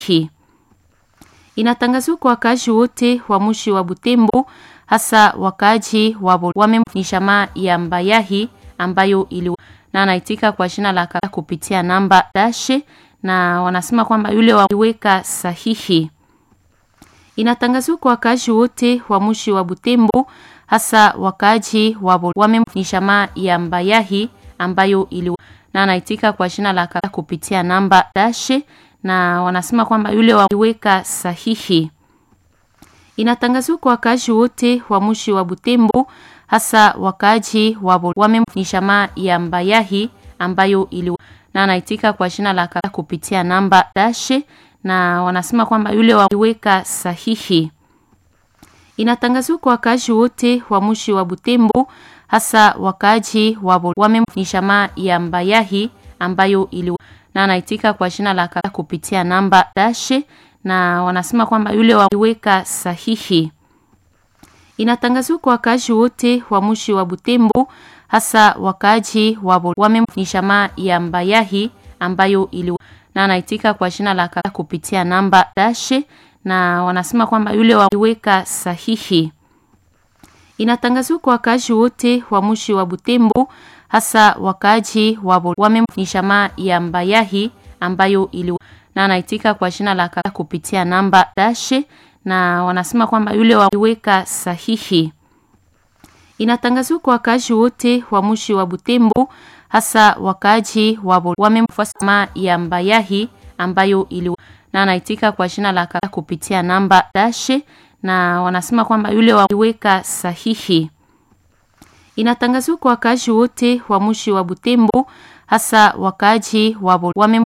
sahihi. Inatangazwa kwa wakaaji wote wa mji wa Butembo, hasa wakaaji wa wame shamaa ya Mbayahi ambayo ili na anaitika kwa jina la kaka kupitia namba dashe, na wanasema kwamba yule waliweka sahihi. Inatangazwa kwa wakaaji wote wa mji wa Butembo, hasa wakaaji wa wame shamaa ya Mbayahi ambayo ili na anaitika kwa jina la kaka kupitia namba dashe, na wanasema kwamba yule waliweka sahihi. Inatangazwa kwa wakaaji wote wa mji wa Butembo, hasa wakaaji wa wame shamaa ya Mbayahi ambayo ili na anaitika kwa jina la kaka kupitia namba dashe, na wanasema kwamba yule waliweka sahihi. Inatangazwa kwa wakaaji wote wa mji wa Butembo, hasa wakaaji wa wame shamaa ya Mbayahi ambayo ili na anaitika kwa jina la kaka kupitia namba dashe, na wanasema kwamba yule waliweka sahihi. Inatangazwa kwa wakaaji wote wa mji wa Butembo, hasa wakaaji wa wame shamaa ya Mbayahi ambayo ili na anaitika kwa jina la kaka kupitia namba dashe, na wanasema kwamba yule waliweka sahihi. Inatangazwa kwa wakaaji wote wa mji wa Butembo, hasa wakaaji wa wame shamaa ya Mbayahi ambayo ili na anaitika kwa jina la kaka kupitia namba dashe, na wanasema kwamba yule waliweka sahihi. Inatangazwa kwa wakaaji wote wa mji wa Butembo, hasa wakaaji wa wame shamaa ya Mbayahi ambayo ili na anaitika kwa jina la kaka kupitia namba dashe, na wanasema kwamba yule waliweka sahihi. Inatangazwa kwa wakaaji wote wa mji wa Butembo, hasa wakaaji wa wame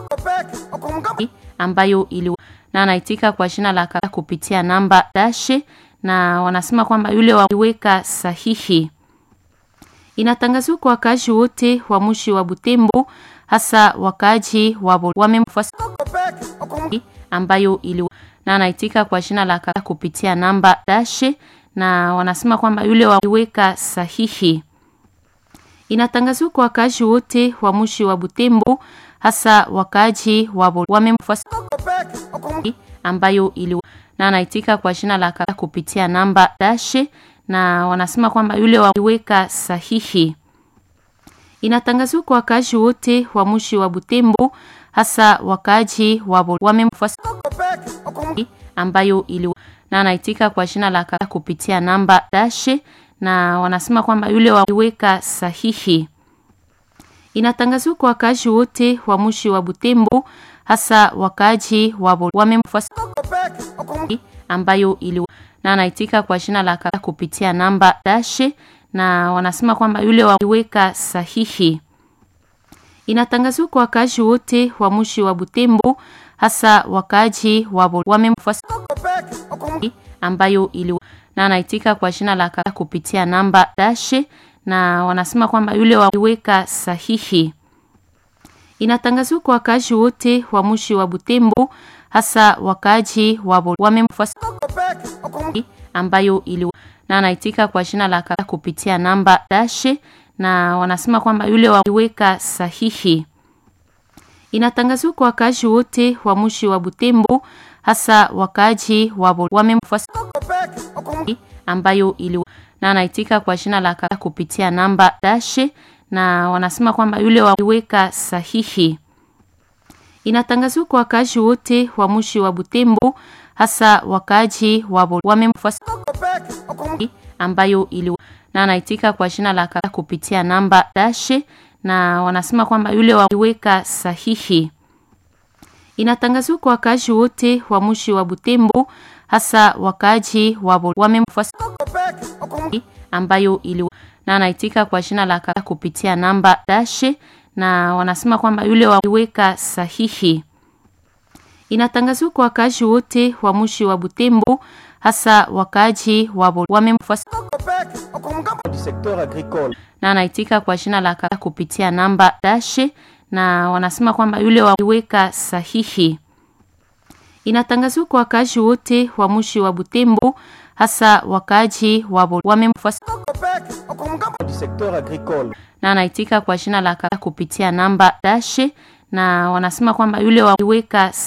ambayo ili na anaitika kwa jina la kaka kupitia namba dashe, na wanasema kwamba yule waliweka sahihi. Inatangazwa kwa wakaaji wote wa mji wa Butembo, hasa wakaaji wa wame ambayo ili na anaitika kwa jina la kaka kupitia namba dashe, na wanasema kwamba yule waliweka sahihi. Inatangazwa kwa wakaaji wote wa mji wa Butembo, hasa wakaaji wa wame ambayo ili na anaitika kwa jina la kaka kupitia namba dashe, na wanasema kwamba yule waliweka sahihi. Inatangazwa kwa wakaaji wote wa mji wa Butembo, hasa wakaaji wa wame ambayo ili na anaitika kwa jina la kaka kupitia namba dashe, na wanasema kwamba yule waliweka sahihi. Inatangazwa kwa wakaaji wote wa mji wa Butembo, hasa wakaaji wa wame ambayo ili na anaitika kwa jina la kaka kupitia namba dashe, na wanasema kwamba yule waliweka sahihi. Inatangazwa kwa wakaaji wote wa mji wa Butembo, hasa wakaaji wa wame ambayo ili na anaitika kwa jina la kaka kupitia namba dashe, na wanasema kwamba yule waliweka sahihi. Inatangazwa kwa wakaaji wote wa mji wa Butembo, hasa wakaaji wa wame ambayo ili na anaitika kwa jina la kaka kupitia namba dashe, na wanasema kwamba yule waliweka sahihi. Inatangazwa kwa wakaaji wote wa mji wa Butembo, hasa wakaaji wa wame ambayo ili na anaitika kwa jina la kaka kupitia namba dashe, na wanasema kwamba yule waliweka sahihi. Inatangazwa kwa wakaaji wote wa mji wa Butembo, hasa wakaaji wa wame ambayo ili na anaitika kwa jina la kaka kupitia namba dashe, na wanasema kwamba yule waliweka sahihi. Inatangazwa kwa wakaaji wote wa mji wa Butembo, hasa wakaaji wa wame ambayo ili na anaitika kwa jina la kaka kupitia namba dashe, na wanasema kwamba yule waliweka sahihi. Inatangazwa kwa wakaaji wote wa mji wa Butembo, hasa wakaaji wa wame na anaitika kwa jina la kaka kupitia namba dashe, na wanasema kwamba yule waliweka sahihi. Inatangazwa kwa wakaaji wote wa mji wa Butembo, hasa wakaaji wa wame na anaitika kwa jina la kaka kupitia namba dashe, na wanasema kwamba yule waliweka